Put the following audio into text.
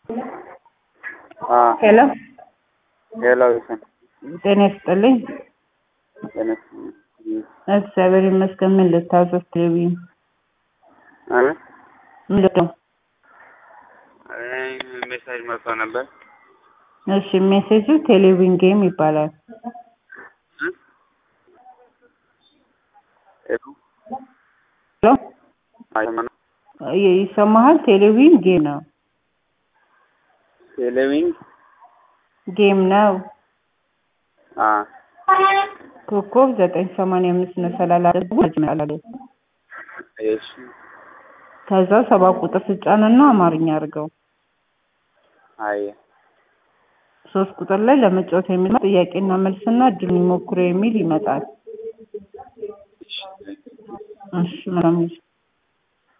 ሄሎ ሄሎ ይሰን ጤና ይስጥልኝ። ተነስ እግዚአብሔር ይመስገን። ምን ልታዘዝ? ቴሌቪዥን አለ ምንድን ነው? ሜሴጅ መጥቶ ነበር። እሺ ሜሴጁ ቴሌቪዥን ጌም ይባላል። ሄሎ ሄሎ አይሰማም። ይ- ይሰማሃል? ቴሌቪዥን ጌም ነው ቴሌቪዥን ጌም ነው። አ ኮከብ ዘጠኝ ሰማንያ አምስት መሰላል አድርጎ ይመጣል። እሺ ከዛ ሰባት ቁጥር ስጫንና አማርኛ አድርገው። አየ ሶስት ቁጥር ላይ ለመጫወት የሚል ጥያቄና መልስና እድሉን ይሞክሩ የሚል ይመጣል። እሺ መልካም ጊዜ